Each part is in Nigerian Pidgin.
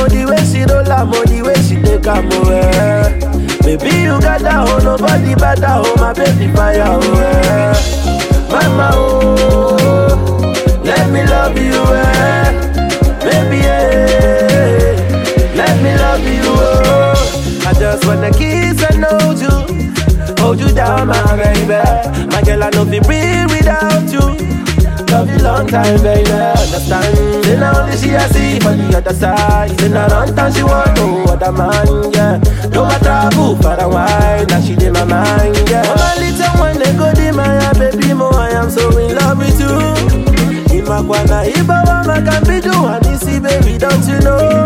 oh, the way she roll am, oh, the way she take am, oh, eh. Baby, you got that, oh, nobody better, oh, my baby fire, oh, eh. Mama, oh, let me love you, eh. Baby, eh, let me love you, oh. I just wanna kiss and hold you, hold you down, my baby. My girl, I know be real without you. Love you long time, baby. Understand? Then now only she I see for the other side. Then I run time she want no other man, yeah. No matter how far and wide, now she in my mind, yeah. Mama little one they go di my baby mo, I am so in love with you. Imakwana ibawa makambi do and see, baby, don't you know?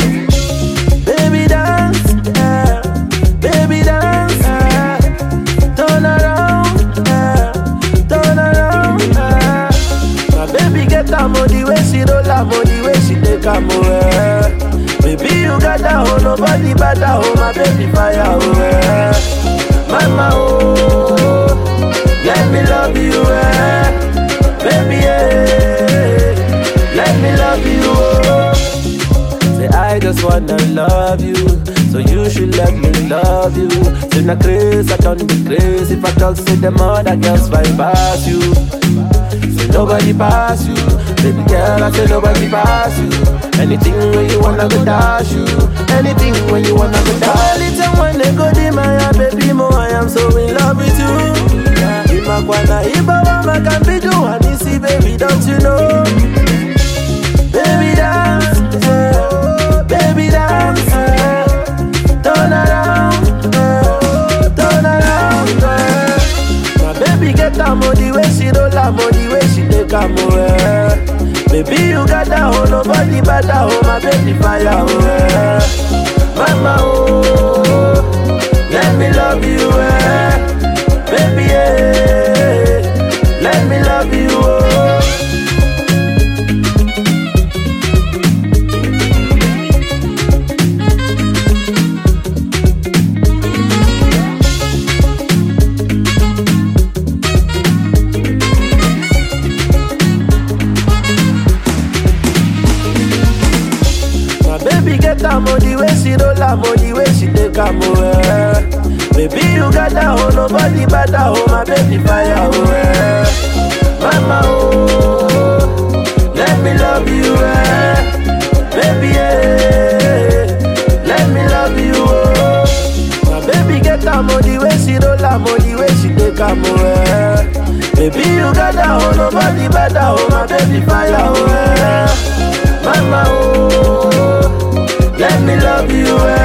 Baby dance, yeah. Baby dance, yeah. Turn around, yeah. Turn around, yeah. My baby get am oh, the way she roll am oh, the way she take am oh, eh. Baby you got that oh, nobody better oh, my baby fire oh, eh. Mama oh, let me love you eh. Baby eh, let me love you oh. Say I just wanna love you, so you should let me love you. Say na crazy, I don't be crazy. If I talk, say them other girls fight past you. Say nobody pass you, baby girl. I say nobody pass you. Anything when you wanna go dash you, anything when you wanna go dash. Little when they go di my baby mo, I am so in love with you. Imakwana ibawa makambi do and see baby, don't you know? Baby dance, yeah. baby dance, yeah. turn around, yeah. turn around. Yeah. My baby get am oh, the way she roll am oh, the way she take am oh, eh. Baby you got that oh, nobody better oh, my baby fire oh, eh. Mama oh, let me love you eh. Baby eh, let me love you oh. My baby get am oh, the way she roll am oh, the way she take am oh, eh. Baby you got that oh, nobody better oh, my baby fire oh, eh. Mama oh, let me love you eh. Baby eh, let me love you oh. My baby get am oh, the way she roll am oh, the way she take am oh, eh. Baby you got that oh, nobody better oh, my baby fire oh, eh. Mama oh, let me love you eh.